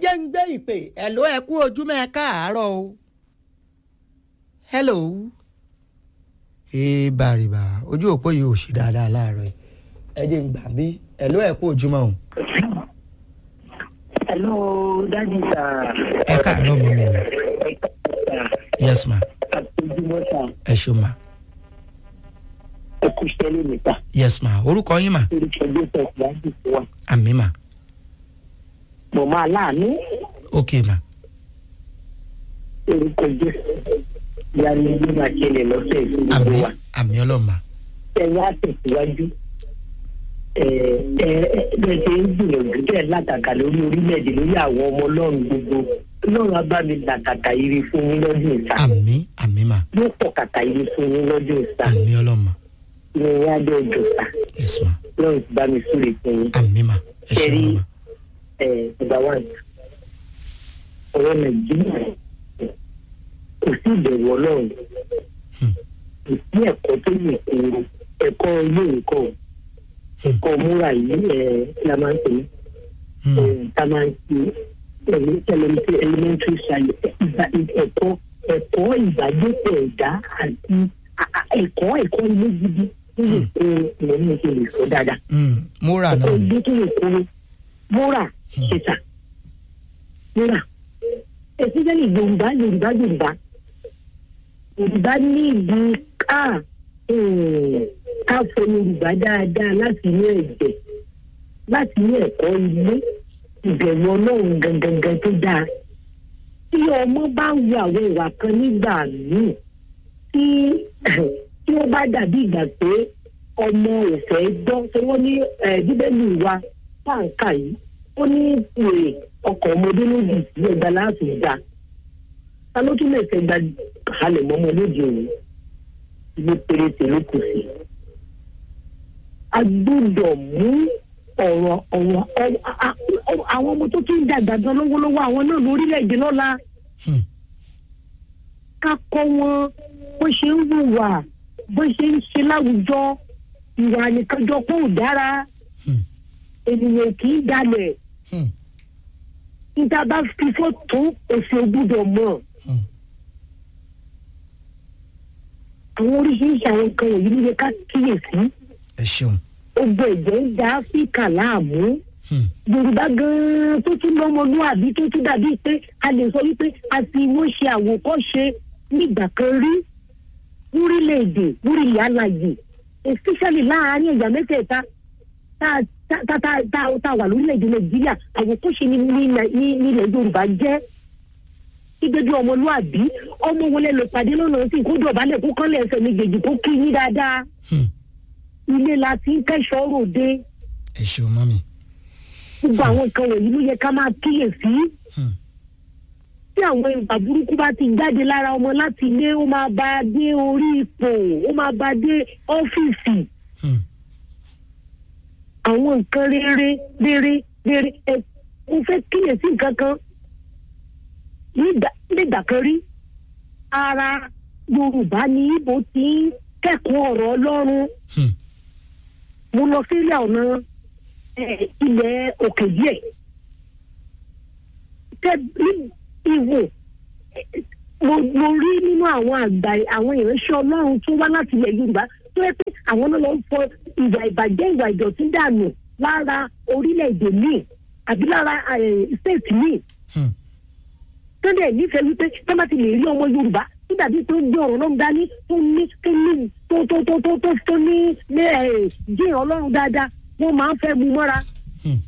jẹ́ ń gbé ìpè ẹ̀ló ẹ kú ojúmọ́ ẹ káàárọ̀ o hello ee bàrìbà ojú òpó yìí ò ṣe dáadáa láàárọ̀ yìí ẹ jẹ́ ń gbà bí ẹ̀ló ẹ kú ojúmọ́ o Hello, Daddy sir. ẹ káàárọ̀ mọ́ mi o yes ma Àtẹ̀júmọ́ sà. ẹ ṣeun ma Ẹ kú sẹ́lẹ̀ níta. yes ma orúkọ yín ma Orúkọ Joseph Láti fún wa. àmì ma Mo máa láàánú. ok ma Orúkọ Joseph. Ìyá mi ló máa ṣẹlẹ̀ lọ́sẹ̀ ìfúnni àmì wa. àmì ọlọ́mà Ẹ̀yin á tẹ̀síwájú. Ẹ ẹ ẹ bẹ́ẹ̀ ṣe ń gbìyànjú bẹ́ẹ̀ látàkà lórí orílẹ̀-èdè lórí àwọn ọmọ ọlọ́run gbogbo. Ọlọ́run á bá mi làkàkà ire fún yín lọ́dún ìta. àmì àmì ma Yóò pọ̀ kàkà ire fún yín lọ́dún ìta. àmì ọlọ́mà Ìrìn àjọ ìjọba. yes ma Lọ́run ti bá mi súre fún yín. àmì ma ẹ ṣeun Ṣẹ́rí- ma ẹ number one ọ̀rọ̀ nàìjíríà kò sí ìbẹ̀rù ọlọ́run Hmm. kò sí ẹ̀kọ́ tó lè kúrò ẹ̀kọ́ ilé ẹ̀kọ́ ẹ̀kọ́ múra yìí ẹ̀ la máa ń pè é Hmm. ẹ̀ ta máa ń pè é elementary elementary science ìgbà- ẹ̀kọ́ ẹ̀kọ́ ìgbàgbépọ̀ ẹ̀dá àti a- a- ẹ̀kọ́ ẹ̀kọ́ ilé gidi tó lè kúrò ìwọ̀n ní ìṣe lè sọ dáadáa Hmm. múra náà ni ọdún tó lè kúrò múra ṣèṣà múra especially yorùbá yorùbá yorùbá yorùbá ní ìdí ká um, ká fọ yorùbá dáadáa láti inú ẹ̀jẹ̀ láti inú ẹ̀kọ́ ilé ìbẹ̀rù ọlọ́run gangan tó dáa tí ọmọ bá ń wo àwọn ìwà kan nígbà míì tí tí ó bá dàbí ìgbà pé ọmọ ò fẹ́ gbọ́ tí wọ́n ní eh, bíbélì wa pàǹkà yìí ó ní ìwé ọkọ̀ ọmọdé lójì sí ẹgbàá láti gbà ta ló tún lè fẹ́ gba kalẹ̀ mọ́mọ́ lóde òní ilé péréte ló kù sí. a gbọ́dọ̀ mú ọ̀rọ̀ ọ̀rọ̀ ọ̀rọ̀- a- a- àwọn ọmọ tó tún dàgbà gan lọ́wọ́lọ́wọ́ àwọn náà lórílẹ̀‐èdè lọ́la Hmm. ká kọ́ wọn bó ṣe ń hùwà bó ṣe ń ṣe láwùjọ ìwà nìkanjọ pé ò dára Hmm. ènìyàn kì í dalẹ̀ Hmm. níta bá fi fọ́tò òfin gbúdọ̀ mọ̀ Hmm. àwọn oríṣiríṣi àwọn nǹkan wọ̀nyí ló yẹ ká kíyèsí ẹ ṣeun gbogbo ẹ̀jẹ̀ ń da áfíríkà láàmú Hmm. yorùbá gan-an tó tún lọ́mọlúwàbí tó tún dàbí pé a lè sọ wípé a fi wọ́n ṣe àwòkọ́ṣe nígbà kan rí lórílẹ̀‐èdè lórílẹ̀ alàyè especially láàárín ẹ̀yà mẹ́tẹ̀ẹ̀ta tá a- tá tá tá tá tá a wà lórílẹ̀‐èdè nàìjíríà àwòkọ́ṣe ní ní ní nílẹ̀ yorùbá jẹ́ gẹ́gẹ́ bí ọmọlúwàbí ọmọ wọlé lọ pàdé lọ́nà sí kó dọ̀bálẹ̀ kó kọ́lẹ̀ ẹsẹ̀ méjèèjì kó kí yín dáadáa Hmm. ilé la ti ń kẹ́sọ̀ọ́ ròde ẹ ṣeun mọ́mi gbogbo àwọn nǹkan wọ̀nyí ló yẹ ká máa kíyèsí Hmm. tí àwọn ìwà burúkú bá ti jáde lára ọmọ láti ilé ó máa bá a dé orí ipò ó máa bá a dé ọ́fíìsì Hmm. àwọn nǹkan rere rere rere ẹ mo fẹ́ kíyèsí nǹkan kan nígbà- nígbà kan rí ara yorùbá ní ibo ti ń kẹ́kọ̀ọ́ ọ̀rọ̀ ọlọ́run Hmm. mo lọ sílẹ̀ ọ̀nà eh, ilẹ̀ òkè díẹ̀ tẹ ní ìwò eh, mo mo rí nínú àwọn àgbà àwọn ìránṣẹ́ ọlọ́run tó wá láti ilẹ̀ yorùbá tó yẹ pé àwọn náà lọ ń fọ ìwà ìbàjẹ́ ìwà ìdọ̀tí dànù lára orílẹ̀-èdè míì àbí lára state míì Hmm. tó dẹ̀ nífẹ̀ẹ́ wípé tó bá ti lè rí ọmọ yorùbá tó dàbí tó gbé ọ̀rọ̀ náà dání tó ní tó ní tó tó tó tó tó tó ní ní ẹ̀ jíìn ọlọ́run dáadáa wọ́n máa ń fẹ́ mú mọ́ra Hmm.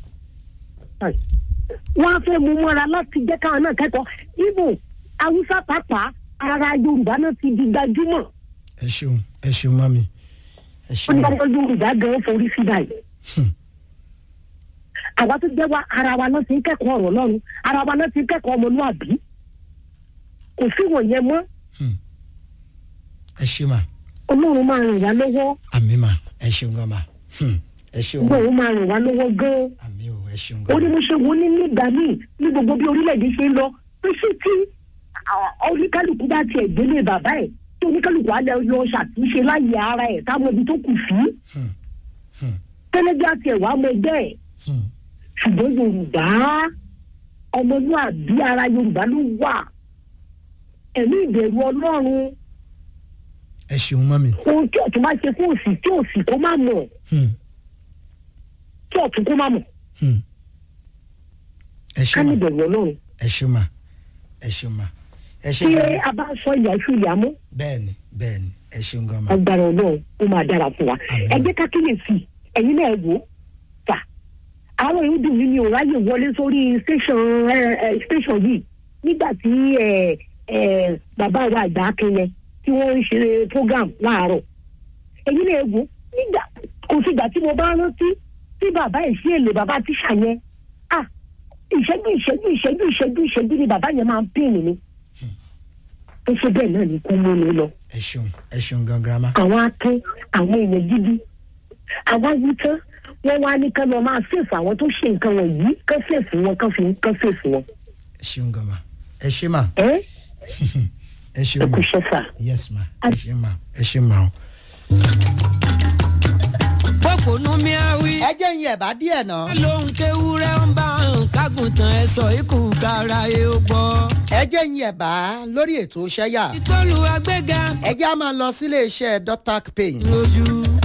wọ́n á fẹ́ mú mọ́ra láti jẹ́ káwọn náà kẹ́kọ̀ọ́ ibo haúsá pàápàá ara yorùbá náà ti di gbajúmọ̀ ẹ ṣeun ẹ ṣeun mọ́mi ẹ wọ́n ṣeun ní ọmọ yorùbá gan forí sí báyìí Hmm. àwa tó jẹ́ wa ara wa náà ti ń kẹ́kọ̀ọ́ ọ̀rọ̀ lọ́run ara wa náà ti ń kẹ́kọ̀ọ́ ọmọlúwàbí kò sí wọ̀nyẹn mọ́ Hmm. ẹ ṣe mà ọlọ́run máa ràn wá lọ́wọ́ àmì mà ẹ ṣeun gan mà Hmm. ẹ ṣeun mà ọlọ́run máa ràn wá lọ́wọ́ gan-an àmì ò ẹ ṣeun ó gan ní mà mo ṣe wo ní nígbà míì ní gbogbo bí orílẹ̀-èdè ṣe ń lọ pé ṣé tí àwọn oníkálukú bá tiẹ̀ gbélé bàbá ẹ̀ tí oníkálukú á lọ lọ ṣàtúnṣe láyé ara ẹ̀ táwọn ibi tó kù sí Hmm. Hmm. tẹ́lẹ́gbẹ́ àti ẹ̀wà ọmọ ẹgbẹ́ ẹ̀ Hmm. ṣùgbọ́n yorùbá ọmọlúàbí ara yorùbá ló wà ẹ̀mí ìbẹ̀rù ọlọ́run ẹ ṣeun mọ́ mi. ohun tí ọ̀tún bá ṣe fún òsì tí òsì kó má mọ̀ Hmm, tí ọ̀tún kó má mọ̀ hmm. ẹ ká ṣeun ní ma ìbẹ̀rù ọlọ́run ẹ ṣeun ma ẹ ṣeun ma ẹ ṣe tí gan a bá sọ ìyá iṣu ìyá mú bẹ́ẹ̀ni bẹ́ẹ̀ni ẹ ṣeun gan ma. agbára ọlọ́run ó máa dára fún wa Àmín. ẹ jẹ́ ká kíyèsí ẹ̀yin náà wò ó fà àwọn èèyàn dùn mí ní òráyè wọlé sórí station ẹ, ẹ, station yìí nígbà tí ẹ, ẹ, bàbá wa àgbà akẹyẹ tí wọ́n ń ṣe program láàárọ̀ ẹ̀yin náà wò ó nígbà kò sígbà tí mo bá rántí tí bàbá ẹ̀ sí èlé bàbá tíṣà yẹn ah ìṣẹ́jú ìṣẹ́jú ìṣẹ́jú ìṣẹ́jú ìṣẹ́jú ni bàbá yẹn máa ń pín mi tó ṣe bẹ́ẹ̀ náà ní kú mú mi lọ ẹ ṣeun ẹ ṣeun gan girama. àwọn akẹ́ àwọn èèyàn gidi àwa wí tán wọ́n wá ní kán lọ máa fèsì àwọn tó ṣe nǹkan wọ̀nyí kán fèsì wọn kán fi kán fèsì wọn. ẹ ṣeun gan ma ẹ ṣe ma ẹ ẹ ẹ ṣeun ma kú iṣẹ́ sà. yes ma ẹ ṣe ma ẹ ṣe ma o. pọ́pọ́nù mi àwí. ẹ jẹ́ ìyẹn bá díẹ̀ náà. lóhun kéwúrẹ́ ń bá ń kágùntàn ẹ̀ sọ ikú kára ẹ̀ ó gbọ́. ẹ jẹ́ ìyẹn bá lórí ètò ṣẹ́yà. ìtọ́lù agbẹ́gà ẹ jẹ́ a máa lọ sílé iṣẹ́ dotac paint. lójú.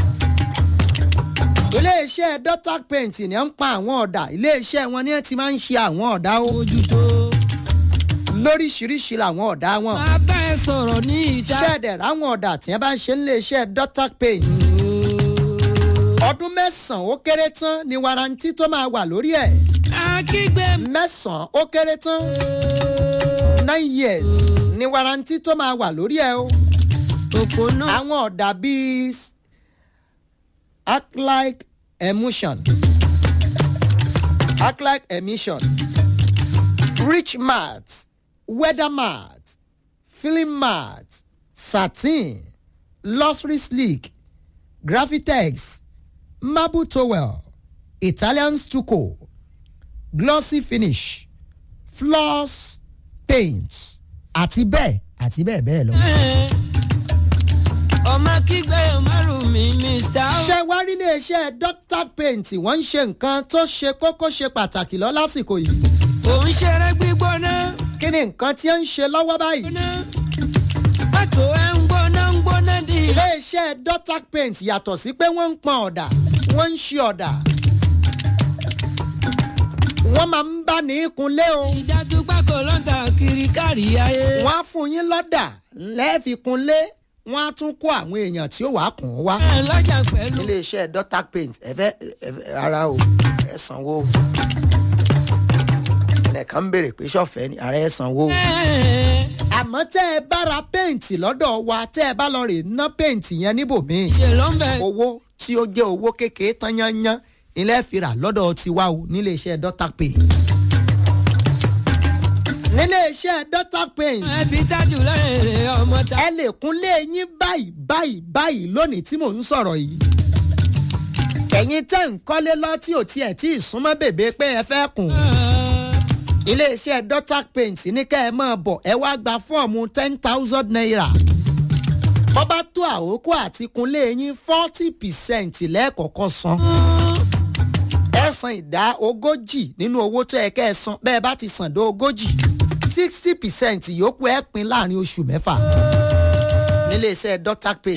ilé iṣẹ́ dotac paint ni ó ń pa àwọn ọ̀dà ilé iṣẹ́ wọn ni ẹ ti máa ń ṣe àwọn ọ̀dà o. ojútó. lóríṣiríṣi làwọn ọ̀dà wọn. máa bá ẹ sọ̀rọ̀ ní ìta. ṣẹ́ẹ̀dẹ̀ ráwọn ọ̀dà tí wọ́n bá ń ṣe nílé iṣẹ́ dotac paint. ọdún mẹ́sàn-án ó kéré tán ni warranty tó máa wà lórí ẹ̀. akígbe mẹ́sàn-án ó kéré tán nine years ni warranty tó máa wà lórí ẹ̀ o. òpónà. àwọn ọ̀dà bíi acrylic emulsion acrylic emission rich mat weather mat film mat satin luxury sleek graphitex marble towel italian stucco glossy finish floss paint àti bẹ́ẹ̀ àti bẹ́ẹ̀ bẹ́ẹ̀ lọ. ọmọ kígbe márùn mi mr. ṣé wá rí iléeṣẹ́ doctor paint wọ́n ń ṣe nǹkan tó ṣe kókó ṣe pàtàkì lọ lásìkò yìí. òun ṣeré gbígbóná. kí ni nǹkan tí ó ń ṣe lọ́wọ́ báyìí. gbóná. pàtó ẹ ń gbóná ń gbóná di. iléeṣẹ́ doctor paint yàtọ̀ sí pé wọ́n ń pọn ọ̀dà wọ́n ń ṣe ọ̀dà. wọ́n máa ń bá ní kunlé o. ìdájú pákó ló ń ta kiri kárí ayé. wọ́n á fún yín lọ́dà lẹ́ẹ̀fi kunlé wọ́n á tún kó àwọn èèyàn tí ó wàá kùn ún wá. ẹ lọ́jà pẹ̀lú. iléeṣẹ́ doctor paint ẹ fẹ́ ẹ fẹ́ ara o ẹ sanwó o. ẹnìkan ń béèrè pé sọ́fẹ̀ẹ́ ni ara ẹ sanwó o. Ẹ, àmọ́ tẹ́ ẹ bá ra péǹtì lọ́dọ̀ wa tẹ́ ẹ bá lọ rè ná péǹtì yẹn níbòmíì ṣe ló ń bẹ. owó tí ó jẹ́ owó kékeré tán yányán ilé fìrà lọ́dọ̀ tiwa o nílé iṣẹ́ doctor paint. nílé iṣẹ́ doctor paint ẹbí tájù lọ́rẹ̀ẹ́rẹ́ ọmọ ta. ẹ lè kúnlé yín báyìí báyìí báyìí lónìí tí mò ń sọ̀rọ̀ yìí. ẹ̀yin tẹ́ ń kọ́lé lọ tí ò tiẹ̀ tí ì súnmọ́ bèbè pé ẹ fẹ́ kùn. iléeṣẹ́ dotac paint ní kẹ́ ẹ máa bọ̀ ẹ wá gba fọ́ọ̀mù ten thousand naira. bọ́ bá tó àkókò àti kunlé yín forty percent lẹ́ẹ̀kọ̀ọ̀kan san. ẹ san ìdá ogójì nínú owó tó yẹ kẹ́ ẹ san bẹ́ẹ̀ bá ti san dé ogójì sixty percent yòókù ẹ pín láàrin oṣù mẹ́fà níléeṣẹ́ dotac paint.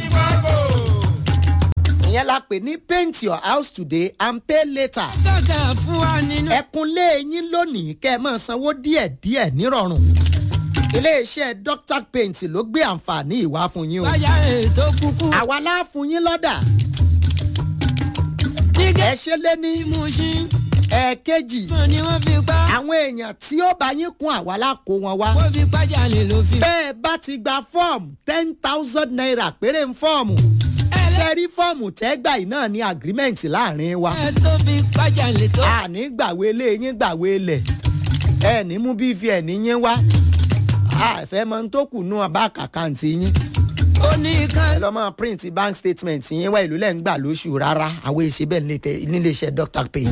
ìyẹn la pè ní paint your house today and pay later tọ́ka fún wa nínú. ẹkúnlé yín lónìí kẹ́ ẹ máa sanwó díẹ̀díẹ̀ nírọ̀rùn iléeṣẹ́ doctor paint ló gbé àǹfààní ìwá fún yín o báyà ètò kúkú. àwa la fún yín lọ́dà nígbà ẹ ṣe lé ní tí mo ṣí. ẹ̀ẹ̀kejì mọ̀ ni wọ́n fi pa. àwọn èèyàn tí ó bá yín kún àwa la kó wọn wá wọ́n fi pàjá lè ló fi. bẹ́ẹ̀ bá ti gba fọ́ọ̀mù ten thousand naira péré ń fọ́ọ̀mù ṣe rí fọ́ọ̀mù tẹ́gbà yìí náà ní agreement láàrin wa ẹ tó fi pàjá lè tó. àní gbàwé ilé yín gbàwé ilẹ̀ ẹ ní mú bvn yín wá àfẹ́ mọ tó kù nú abá àkàǹtì yín ó ní ẹ kan. lọ́ mọ print bank statement yín wá ìlú lẹ́ ń gbà lóṣù rárá àwọn èsì bẹ́ẹ̀ nílé- níléeṣẹ́ doctor paint.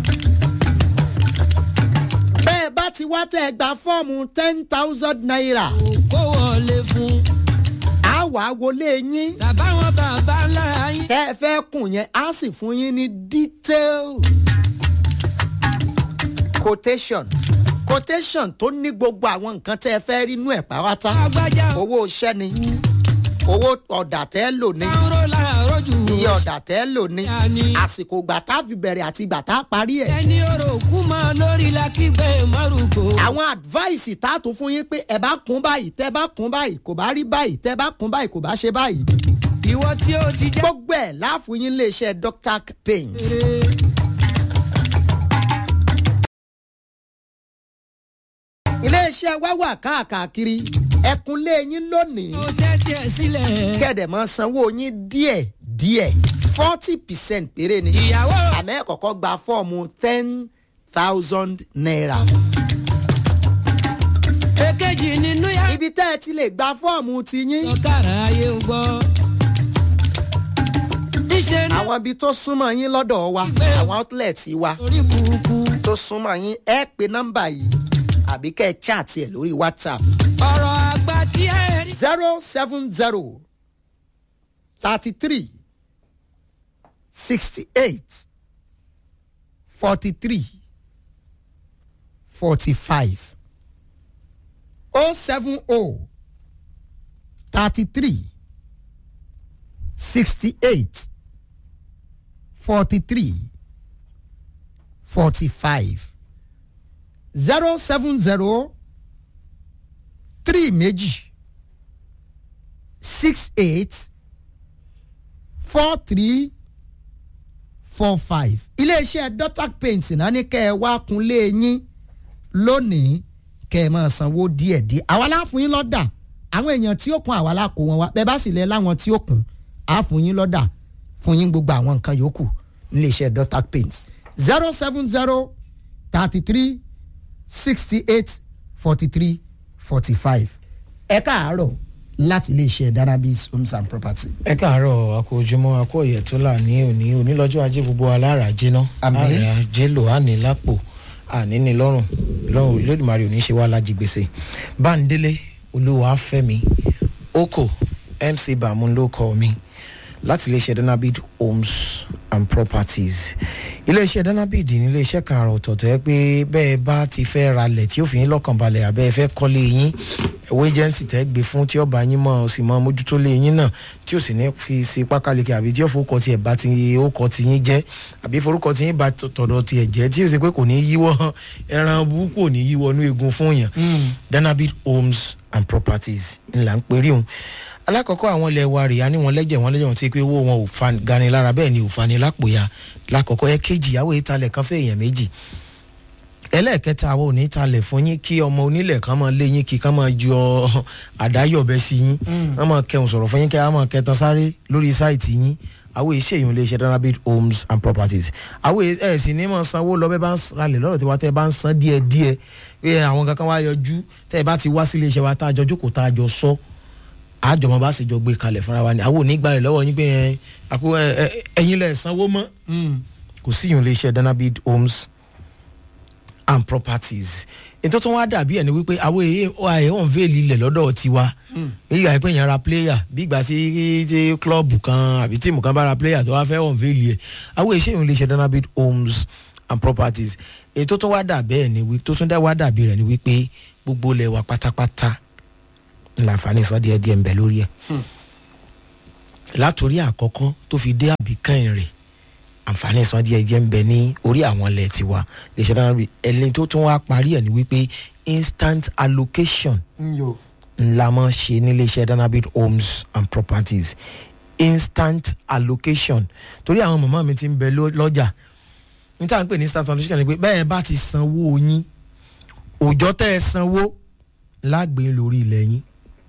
bẹ́ẹ̀ bá ti wá tẹ́ ẹ gba fọ́ọ̀mù ten thousand naira kó wọlé fún. á wàá wọlé yín bàbá wọn bàbá lára yín. tẹ́ ẹ fẹ́ kùn yẹn á sì fún yín ní detail quotation quotation tó ní gbogbo àwọn nǹkan tẹ́ ẹ fẹ́ rí inú ẹ̀ pàápàá agbájá owó iṣẹ́ ni owó ọ̀dà tẹ́ ẹ lò ní káró láàárọ̀ jù iye ọ̀dà tẹ́ ẹ lò ní Yanni. àsìkò ìgbà tá a fi bẹ̀rẹ̀ àti ìgbà tá a parí ẹ̀. ẹni orò kú mọ́ lórí lakígbe márùkò. àwọn advice tá a tún fún yín pé ẹ bá kún báyìí tẹ bá kún báyìí kò bá rí báyìí tẹ bá kún báyìí kò bá ṣe báyìí. ìwọ tí ó ti jẹ́ gbogbo ẹ̀ láàfún yín iléeṣẹ́ dr pains. iléeṣẹ́ wá wà káàkiri ẹkúnlé yín lónìí ó tẹ́tí ẹ̀ sílẹ̀. kẹ̀dẹ̀ mọ́ sanwó yín díẹ̀ díẹ̀ forty percent péré ni ìyàwó àmọ́ ẹ̀ kọ́kọ́ gba fọ́ọ̀mù ten thousand naira. èkejì nínú yá. ibi tẹ́ ẹ ti lè gba fọ́ọ̀mù ti yín. ọ̀kàrà ayé ń gbọ́. níṣẹ́ ní àwọn ibi tó súnmọ́ yín lọ́dọ̀ wa àwọn outlet wa orí burúkú. tó súnmọ́ yín ẹ pe nọ́mbà yìí àbí kẹ́ ẹ chat ẹ̀ lórí whatsapp ọ̀rọ̀ àgbà tí ẹ rí. zero seven zero thirty three sixty eight forty three forty five oh seven oh thirty three sixty eight forty three forty five zero seven zero three méjì six eight four three four five iléeṣẹ́ dotac paint náà ní kẹ́ ẹ wá kunlé yín lónìí kẹ́ ẹ máa sanwó díẹ̀díẹ̀ àwa láàfún yín lọ́dà àwọn èèyàn tí ó kun àwa lákò wọn wá bẹ́ẹ̀ bá sì lẹ́ láwọn tí ó kun á fún yín lọ́dà fún yín gbogbo àwọn nǹkan yòókù níléeṣẹ́ dotac paint zero seven zero thirty three sixty eight forty three forty five ẹ káàárọ̀ láti iléeṣẹ́ darabis homes and property. ẹ káàárọ̀ àkó ojúmọ́ àkó ọ̀yẹ̀tọ́lá ní òní onílọ́jọ́ ajé gbogbo alára jiná Àmín. àrẹ ajé lò àní lápò àní ní lọ́rùn lọ́rùn olódùmarè òní ṣe wá lájí gbèsè báńdélé olúwa fẹ́mi oko mc bàmú ló kọ́ mi láti iléeṣẹ́ danabid homes and properties iléeṣẹ́ danabid ní iléeṣẹ́ kan àrà ọ̀tọ̀ọ̀tọ̀ ẹ pé bẹ́ẹ̀ bá ti fẹ́ ralẹ̀ tí ó fi yín lọ́kàn balẹ̀ àbẹ́ ẹ fẹ́ kọ́lé yín ẹ̀wọ́ agency tẹ́ gbé fún tí ọba yín mọ̀ ọ́ sì mọ́ mójútó lé yín náà tí ó sì ní fi sí pákáleke àbí tí ó forúkọ tiẹ̀ bá ti ó kọ ti yín jẹ́ àbí forúkọ ti yín bá tọ̀dọ̀ tiẹ̀ jẹ́ tí ó sì pé kò ní yíwọ́ ẹran burúkú ò ní yíwọ́ inú egun fún yàn danabid homes and properties ńlá ń perí òun alákọ̀ọ́kọ́ àwọn ilẹ̀ wa rèé a ní wọn lẹ́jẹ̀ wọn lẹ́jẹ̀ wọn ti pé owó wọn ò fa gani lára bẹ́ẹ̀ ni ò fani lápòyà lákọ̀ọ́kọ́ ẹ kéjì ìyàwó ìtalẹ̀ kan fẹ́ èèyàn méjì ẹlẹ́ẹ̀kẹta àwọn ò ní talẹ̀ fún yín kí ọmọ onílẹ̀ kan máa lé yín kí kan máa yọ àdáyọ̀bẹ sí yín wọ́n máa kẹun sọ̀rọ̀ fún yín kí wọ́n máa kẹtan sáré lórí sáìtì yín àwọn èyí ṣèyún lè ṣe danabit homes and properties àwọn èyí ẹ̀ sì ní máa sanwó lọ bẹ́ẹ̀ bá ń ralẹ̀ lọ́dọ̀ tí wọ́n tẹ́ bá ń san díẹ̀ díẹ̀ pé àwọn kankan wá yọjú tẹ́ ẹ bá ti wá sílé iṣẹ́ wa tá a jọ jókòó tá a jọ sọ àjọmọ bá sì jọ gbé kalẹ̀ fúnra wa ni àwọn ò ní gbà rẹ̀ lọ́wọ́ yín pé ẹ, àpò ẹ, ẹ, ẹ̀yin lẹ̀ sanwó mọ́ kò sí ìyún lè ṣe danabit homes and properties ètò tó wá dàbí ẹ̀ ni wípé àwọn èyí àìhàn veil ilẹ̀ lọ́dọ̀ tiwa èyí àìpé yẹn ra player bí ìgbà tí tí klọ́ọ̀bù kan àbí tíìmù kan bá ra player tó wá fẹ́ hàn veil yẹ àwọn èyí ṣèyún lè ṣe danabit homes and properties ètò tó wá dàbí ẹ̀ ni wípé tó tún dá wá dàbí rẹ̀ ni wípé gbogbo ilẹ̀ wa pátápátá láǹfààní sọ díẹ̀ díẹ̀ ń bẹ lórí ẹ̀ látòrí àkọ́kọ́ tó fi dé àbíkàn rẹ̀ àǹfààní sọ díẹ̀ díẹ̀ ń bẹ ní orí àwọn ilẹ̀ tiwa lè ṣe dáná bí ẹni tó tún wá parí ẹ̀ ni wípé instant allocation ńlá mọ́ ṣe nílé iṣẹ́ danabit homes and properties instant allocation torí àwọn màmá mi ti ń bẹ ló- lọ́jà ní tá à ń pè ní instant allocation ni pé bẹ́ẹ̀ bá ti sanwó yín òòjọ́ tẹ́ ẹ sanwó lágbè lórí ilẹ̀ yín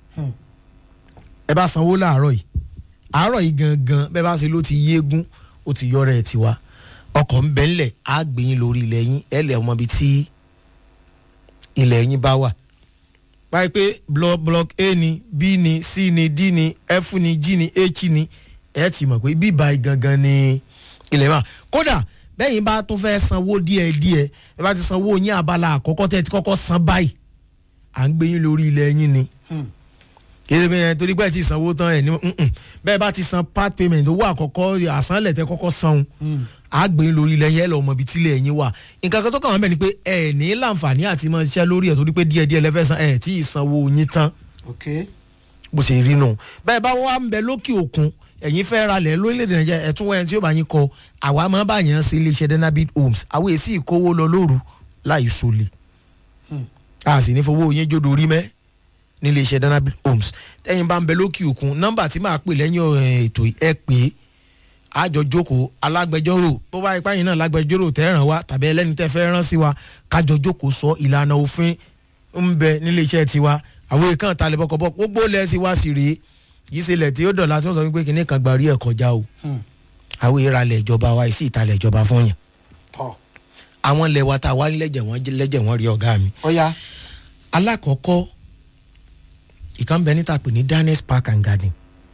ẹ bá sanwó láàárọ̀ yìí àárọ̀ yìí gangan bẹ́ẹ̀ bá ṣe ló ti yéégún ó ti yọrọ ẹ̀ tiwa ọkọ̀ ń bẹ́ ńlẹ̀ á gbé yín lórí ilẹ̀ yín ẹ lẹ̀ ọmọ ibi tí ilẹ̀ yín bá wà báyìí pé block block a ni b ni c ni d ni f ni g ni h ni ẹ ti mọ̀ pé bíbá gangan ni ilẹ̀ wà kódà bẹ́yìn bá tún fẹ́ sanwó díẹ̀ díẹ̀ ẹ bá ti sanwó yín abala àkọ́kọ́ tẹ́ ẹ ti kọ́kọ́ san báyìí à ń gbé yín lórí ilẹ̀ yín ni yéé bẹ́ẹ̀ torí pé ẹ ti sanwó tán ẹ̀ ní mm-mm. bẹ́ẹ̀ bá ti san part payment owó àkọ́kọ́ àsánlẹ̀ tẹ kọ́kọ́ san àgbẹ̀ lórí ilẹ̀ yẹn lọ́mọ ibi tílẹ̀ ẹ̀yìn wà nǹkan kan tó kàn wọ́n bẹ̀ ni pé ẹ̀ ní láǹfààní àti máa ṣiṣẹ́ lórí ẹ̀ torí pé díẹ̀díẹ̀ lẹ́fẹ̀ẹ́ san ẹ̀ tí ì sanwó yín tán ok bó ṣe rí nù bẹ́ẹ̀ bá wà ń bẹ lókè òkun ẹ̀yin fẹ́ ra lẹ̀ lórílẹ̀‐èdè nàìjíríà ẹ̀tún wẹ́n tí ó bá yín kọ àwa máa bá yàn sí iléeṣẹ́ denabit homes àwọn èsì ìkówó lọ lóru láì sólè a sì ní fowó yín jódo rí mẹ́ ní iléeṣẹ́ denabit homes tẹ́yìn bá ń bẹ lókè òkun nọ́mbà tí màá pè lẹ́yìn eh, ètò ẹ pé àjọ jókòó alágbẹjọ́rò bó bá ipá yìí náà lágbẹjọ́rò tẹ́ ràn wá tàbí ẹlẹ́ni tẹ́ fẹ́ rán sí wa kájọ jókòó sọ ìlànà òfin ń bẹ nílé iṣẹ́ tiwa àwọn èèkàn talẹ̀ bọ́kọ̀bọ́ gbogbo lẹ́sìn wá sí rèé yìí ṣe lẹ̀ tí ó dọ̀la tí wọ́n sọ wípé kìnìún kan gba rí ẹ̀ kọjá o àwọn ìralẹ̀ ìjọba wa ìsì ìtalẹ̀ ìjọba fún yàn tọ́ àwọn ilẹ̀ wa tá a wá lẹ́jẹ̀ wọ́n lẹ́jẹ̀ wọ́n rí ọ̀gá mi. ọ̀ya alákọ̀ọ́kọ́ ìkan bẹ níta pè ní daniels park and garden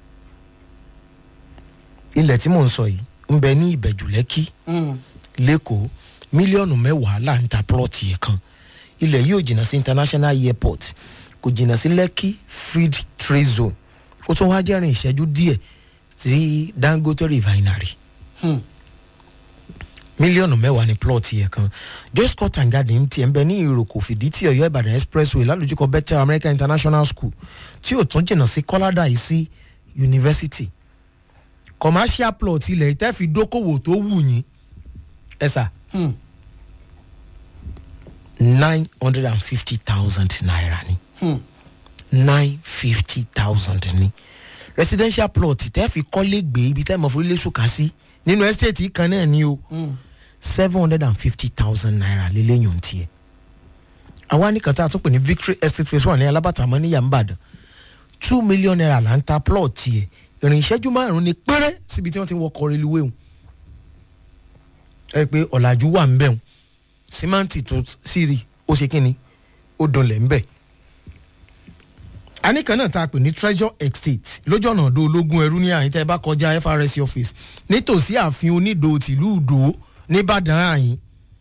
ilẹ̀ tí mò ń sọ yìí ń bẹ ní ìbẹ̀jù lẹ́kì lẹ́kọ̀ọ́ mílíọ̀nù mẹ́wàá là ń ta plọ́ọ̀tì yẹn kan ilẹ̀ yóò jìnnà sí international airport kò jìnnà sí lẹ́kì free trade zone ó tún wá jẹ́rìn ìṣẹ́jú díẹ̀ sí dangote refinery mílíọ̀nù mẹ́wàá ní plọ́ọ̀tì yẹn kan joyce court and garden tiẹ̀ ń bẹ ní ìròkò fìdítì ọ̀yọ́ ìbàdàn expressway lálùjúkọ bethel american international school tí ò tún jìnnà sí kọ́ládà yìí sí university commercial plot ilẹ̀ ìtẹ́ fi dókòwò tó wù yín ẹ sà nine hundred and fifty thousand naira ni nine fifty thousand ni residential plot tẹ́ fi kọ́lé gbé ibi tẹ́ mọ̀ fún ilé sùkà sí nínú estate yìí kan náà ni o seven hundred and fifty thousand naira lélẹ́yìn ohun tiẹ̀ àwa ní kàtà tó pè ní victory estate phase one ní alábàtà mọ́ ní yàmbàdàn two million naira là ń ta plot tiẹ̀ ìrìn ìṣẹ́jú márùn-ún ni péré síbi tí wọ́n ti ń wọkọ̀ reluwé wọn ẹ pé ọ̀làjú wà ń bẹ̀ wọn símáǹtì tó sì rí ó ṣe kí ni ó dọ̀lẹ̀ ń bẹ̀ aníkan náà tá a pè ní treasure estate lójú ọ̀nà ọ̀dọ́ ológun ẹrú ní àyín tẹ́ ẹ bá kọjá FRC office nítòsí ààfin onídòó tìlú ìdó nìbàdàn àyín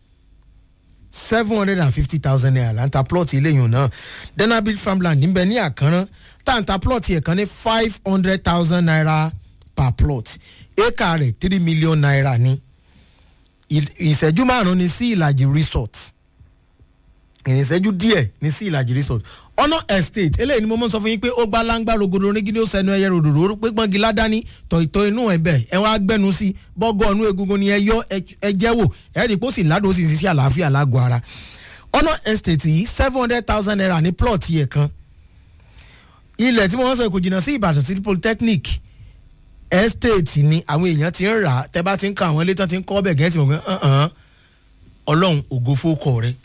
seven hundred and fifty thousand naira là ń ta plot eléyìí náà denabil farmland níbẹ̀ ní àkànrán tá à ń ta plot yẹn kan ní five hundred thousand naira per plot éka rẹ̀ three million naira ní ì- ìṣẹ́jú márùn-ún ní sí ìlàjì resort ìrìnsẹ́jú díẹ̀ ní sí ìlàjì resort ọ̀nà estate eléyìí ni mo mọ̀ sọ fún yín pé ó gbá láńgbá rogodo onígídé ó sẹnu ẹyẹ ròdòdò ó pé gbọ́ngi ládání tọ̀ìtọ̀ inú ẹ̀ bẹ̀ ẹ wá gbẹ́nu sí bọ́gọ́ ọ̀nù egungun ni ẹ yọ ẹ jẹ́ wò ẹ rí i pé ó sì ládùn ó sì ṣiṣẹ́ àlàáfíà lágọ̀ọ́ ara ọ̀nà estate yìí seven hundred thousand naira ní plot yẹ kan ilẹ̀ tí wọ́n sọ kò jìnnà sí ìbàdàn city polytechnic estate ni àwọn èèyàn ti ń rà á tẹ́ bá ti ń ka àwọn ilé tán ti ń kọ́ bẹ̀ gẹ́tì mọ̀ pé "Uh-uh, ọlọ́run ògo fókọ̀ rẹ̀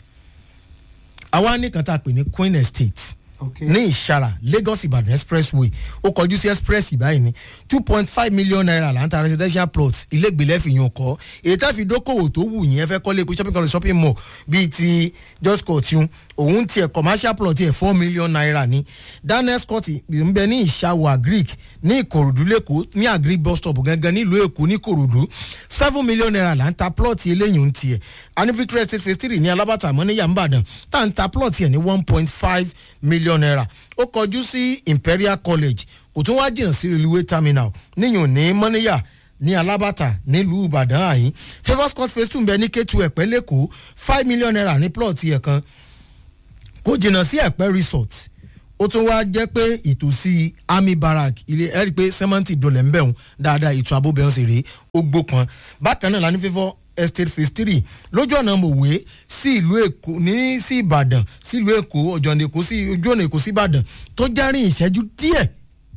àwa nìkan tá a pè ní queen estate ok ní ìṣara lagos ibadan expressway ó kọjú sí express báyìí ní two point five million naira là ń ta residential plot ilégbèlẹ́ fi yàn kọ́ èyí tá fi dókòwò tó wù yín ẹ fẹ́ kọ́lé epo shopping complex shopping mall bíi ti just court yun òun tiẹ̀ commercial plot tiẹ̀ four million naira ní daniels court ń bẹ ní ìṣàwọ̀ agric ní ìkòròdú lẹ́kọ̀ọ́ ní agric bus stop gangan nílùú èkó ní ìkòròdú seven million naira là ń ta plot eléyìí ń tiẹ̀ a ní victory estate phase three ní alábàtà mọ́ ní yàmbàdàn tá à ń ta plot yẹn ní one point five million naira ó kọjú sí imperial college kò tún wá jìnnà sí railway terminal níyàn ní mọ́níyà ní alábàtà nílùú ìbàdàn àyín favours court phase two ń bẹ ní k two ẹ̀pẹ́ lẹ́kọ̀ọ́ five million naira ní plot yẹn kan kò jìnnà sí ẹ̀pẹ́ resort ó tún wá jẹ́ pé ìtòsí army barrack ilé ẹ̀rí pé sẹ́mẹ́ǹtì dolẹ̀ ń bẹ̀rùn dáadáa ètò ààbò bẹ̀rùn sì rèé ó gbópọn bákan náà la ní fífọ́ estate phase three lójú ọ̀nà mòwe sí ìlú èkó ní sí ìbàdàn sí ìlú èkó ọ̀jọ̀nà èkó sí ojú ọ̀nà èkó sí ìbàdàn tó jẹ́rìn ìṣẹ́jú díẹ̀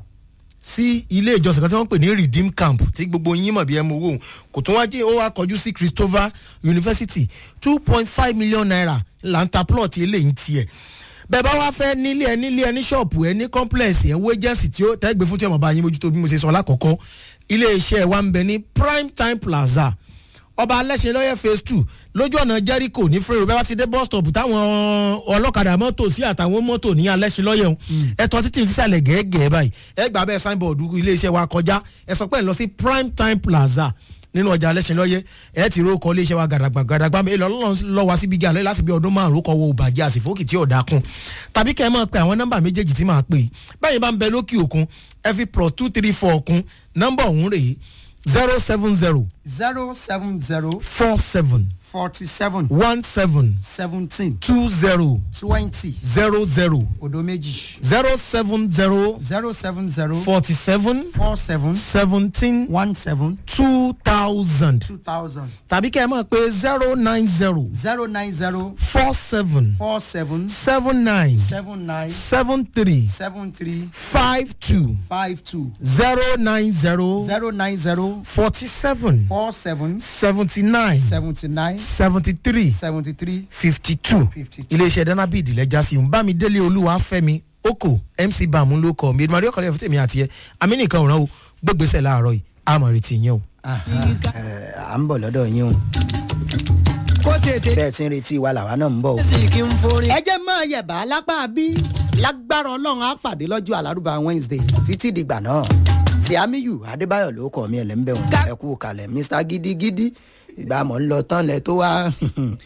sí ilé ìjọsìn kan tí wọ́n pè ní redeem camp tí gbogbo yín mọ̀ bí ẹ mọ owó kò tún wá jẹ́ ó wá kọjú sí christopher university two point five million naira là ń ta plot eléyìí tiẹ̀ bẹ́ẹ̀ bá wá fẹ́ nílé ẹ nílé ẹ ní ṣọ́ọ̀pù ẹ ní complex ẹ wo agency tí ó tẹ́gbẹ́ fún tí ọmọ bá yín mójútó bí mo ṣe sọ lákọ̀ọ́kọ́ ilé iṣẹ́ wa ń bẹ ní prime time plaza ọba alẹ́sẹ̀ lọ́yẹ̀ phase two lójú ọ̀nà jericho ní frere bẹ́ẹ̀ bá ti dé bus stop táwọn ọlọ́kadà mọ́tò sí àtàwọn mọ́tò ní alẹ́sẹ̀ lọ́yẹ̀ ọ̀hún ẹ̀tọ́ títí ní sísàlẹ̀ gẹ́gẹ́ báyìí ẹ gbà bẹ́ẹ̀ signboard ilé iṣẹ́ wa kọjá ẹ sọ pé ẹ lọ sí prime time plaza nínú ọjà alẹ́sìnlọ́yẹ ẹ ti rókọ iléeṣẹ́ wa gàdàgbà gàdàgbà ẹ lọ́lọ́run lọ́ wa síbi gàlẹ́ láti bí ọdún márùn-ún kọ́ wo òbàjẹ́ àsìfókì tí ọ̀dà kun tàbí kẹ́ ẹ máa pe àwọn nọ́mbà méjèèjì tí máa pè é báyìí bá ń bẹ lókè òkun ẹ fi plus two three four kun nọ́mbà ọ̀hún rèé zero seven zero zero seven zero four seven forty seven one seven seventeen two zero twenty zero zero odo méjì zero seven zero zero seven zero forty seven four seven seventeen one seven two thousand two thousand tàbí kẹ́ ẹ máa pe zero nine zero zero nine zero four seven four seven seven nine seven nine seven three seven three five two five two zero nine zero zero nine zero forty seven four seven seventy nine seventy nine seventy three seventy three fifty two 52. iléeṣẹ́ danabid lẹ́jà sí un bámidélé olúwa fẹ́mi oko mc bàmú ló kọ́ mi edumadi ọkọlẹ́ fún tèmi àti ẹ amínìkan òràn o gbégbèsè láàárọ̀ yìí àmọ̀ retí yẹn o. à ń bọ̀ lọ́dọ̀ yín o kó tètè bẹ́ẹ̀ tí ń retí wa làwa náà ń bọ̀ o. sì kí n forí. ẹ jẹ́ máa yẹ̀bà lápá bí lágbára ọlọ́run á pàdé lọ́jọ́ alárúbá wednesday títí dìgbà náà tí amiyu adébáyọ̀ ló kọ́ mi ẹ̀ lẹ́ ń bẹ̀ wọ́n ẹ kú kalẹ̀ mr gidigidi ìgbà mọ̀ ń lọ tán lẹ tó wá